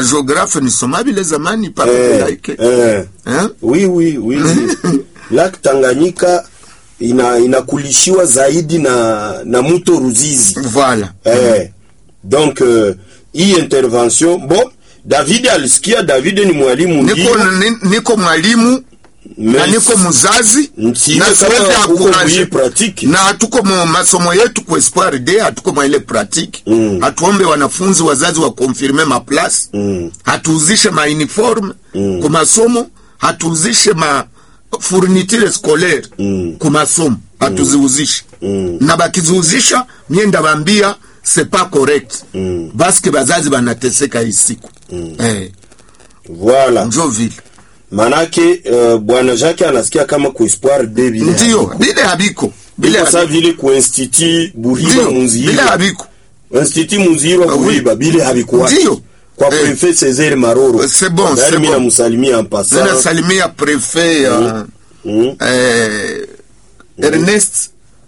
bageografe nisoma bile zamani pape eh, laike eh. eh? oui, oui, oui, oui. Lake Tanganyika ina inakulishiwa zaidi na na mto Ruzizi voilà eh. Donc euh, hii intervention bon, David alisikia. David ni mwalimu niko, ndio, ni- niko mwalimu na mais niko mzazi si- na kama siwezi uko encourage. mwenye pratique. na hatuko mu masomo yetu ku espoir de hatuko mwa ile pratique Mm. hatuombe wanafunzi wazazi wa confirme ma place Mm. hatuuzishe ma uniforme Mm. ku masomo hatuuzishe ma fourniture scolaire Mm. ku masomo hatuziuzishe Mm. na bakiziuzisha mie ndabambia c'est pas correct Mm. baske bazazi banateseka hii siku eh, Voilà. njo vile Manake uh, bwana Jacques anasikia kama ku espoir de vile ndio bile habiko bile bila sa habiko. vile ku institut Buriba ndio bile Munzihirwa habiko institut Munzihirwa Ah, oui. Buriba bile habikuwa Ndio. kwa Eh. prefet Césaire Maroro C'est bon, D'ailleurs, c'est mimi bon. namsalimia en passant ninasalimia prefet uh, Mm. eh, Ernest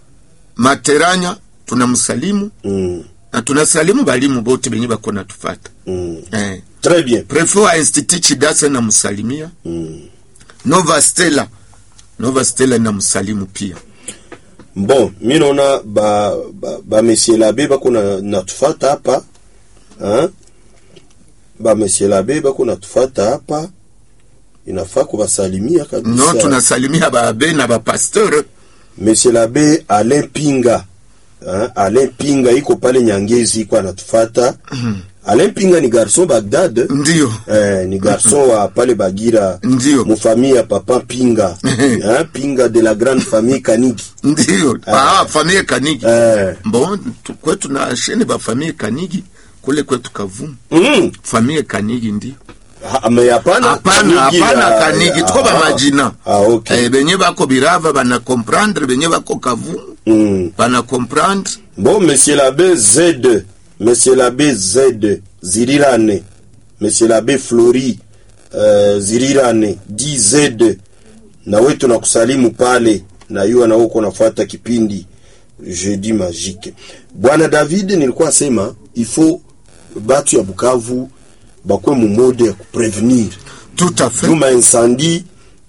Materanya tunamsalimu Mm. na tunasalimu balimu bote benye bako natufata Mm. eh. Très bien. prefet wa institut Chidasa namsalimia Mm. Nova Stella Nova Stella namsalimu pia Bon, mi naona ba ba, ba monsieur l'abbé bako na natufata hapa hein? ba monsieur l'abbé bako natufata hapa inafaa kubasalimia kabisa. no tunasalimia baabe na bapasteur Monsieur l'abbé Alain Pinga hein? Alain Pinga iko pale Nyangezi iko anatufata. Alain Pinga ni garçon Bagdad ndio eh, ni garçon wa pale Bagira Ndio. mufamille ya papa Pinga hein? Pinga de la grande famille Kaniki ndio ah, famille Kanigi eh. bon tu- kwetu na shene ba famille Kanigi kule kwetu Kavumu mm. famille Kanigi ndio Ha- me hapana hapana Kanigi hapana ya- kanigi tuko ah, bamajina ah, okay. eh, benye bako birava bana comprendre benye bako kavumu Mm. bana comprendre Bon, monsieur l'abbé Z, monsieur l'abbé Z, Zirirane, monsieur l'abbé Flori, uh, Zirirane, DZ, na wewe tunakusalimu pale, na yua na uko nafuata kipindi Jeudi Magique. Bwana David, nilikuwa sema il faut batu ya Bukavu bakwe mu mode ya kuprevenir tout à fait juma incendie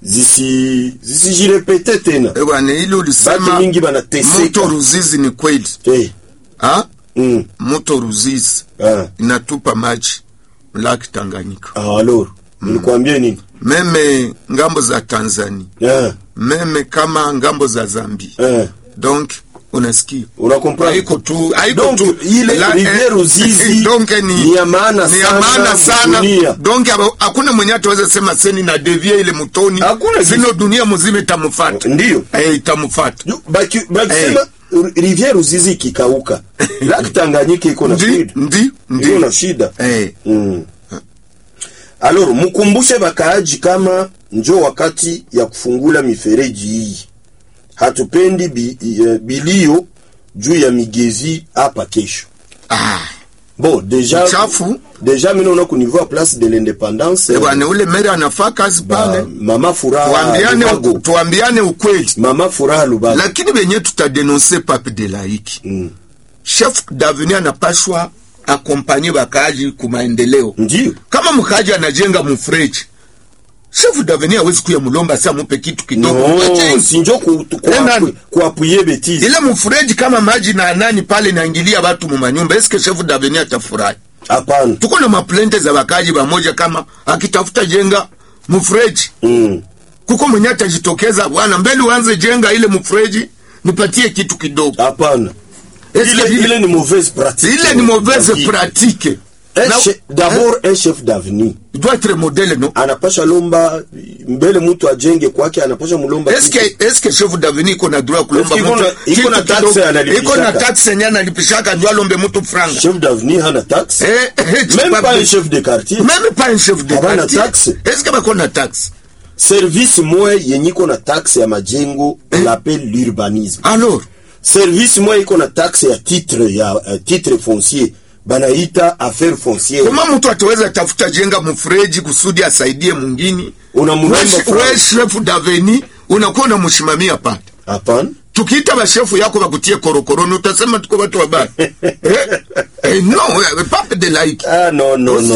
zisi zisijirepete tena, Eh, bwana ile batu ulisema mingi banateseka. mto Ruzizi ni kweli Eh, ah mm, mto Ruzizi ah. inatupa maji laki Tanganyika Ah, alors nilikwambia nini? meme ngambo za Tanzania Eh, meme kama ngambo za Zambia eh, donc unasikia unakomprendre? haiko tu haiko Donc, tu ile La- rivière eh, Ruzizi donc ni ni ya maana ni ya sana maana sana dunia. donc aba- hakuna mwenye ataweza sema seni na devie ile mutoni Hakuna sino kitu. dunia mzima itamfuata Ndiyo. eh itamfuata Yu- baki- bakisema rivière Ruzizi ikikauka, laki Tanganyika iko na ndi shida, ndi iko ndi na shida. eh Mm. Alors mkumbushe bakaaji kama njo wakati ya kufungula mifereji hii. Hatupendi bi, eh, bilio juu ya migezi hapa kesho. ah Bon, déjà Uchafu. déjà mimi naona ku niveau ya place de l'indépendance eh, bwana ule mere anafaa kazi ba- pale mama furaha tuambiane Lubago. tuambiane ukweli mama furaha Lubago. lakini benye tutadenonse pape de laiki Mm. chef d'avenir anapashwa akompanye bakaaji ku maendeleo Ndio. kama mkaaji anajenga mufreji chef d'avenir hawezi kuya mulomba sa mupe kitu kidogo No, Ajenga. sinjo ku Tena- ku kuapuye bêtise. ile mufreji kama maji na nani pale naingilia batu mumanyumba eske chef d'avenir atafurahi Hapana. tuko na maplente za bakaji bamoja kama akitafuta jenga mufreji Mm. kuko mwenye atajitokeza bwana mbele uanze jenga ile mufreji nipatie kitu kidogo Hapana. Eske Ile vile- ile ni mauvaise pratique. ile ni mauvaise Pratique. pratique Un Na- che- D'abord un chef d'avenir Il doit être modèle non anapasha lomba mbele mtu ajenge kwake, anapasha mulomba eske eske chef d'avenir iko na droit kulomba Eske iko mtu na- iko kitu na taxe kidogo? analipishaka? iko na taxe yenye analipishaka ndio alombe mtu franga chef d'avenir hana taxe eh eh, tu même pas pas un bien. chef de quartier même pas un chef de Habana quartier taxe. est-ce que bako na taxe service moya yenye iko na taxe ya majengo on l'appelle l'urbanisme alors service moya iko na taxe ya titre ya uh, titre foncier banaita affaire foncière kama mtu ataweza tafuta jenga mfreji kusudi asaidie mwingine unamulomba we franc. chef d'avenir unakuwa unamshimamia pale hapana tukiita bashefu yako bakutie korokoroni utasema tuko watu wabaya eh, eh, no eh, pape de laiki ah non non non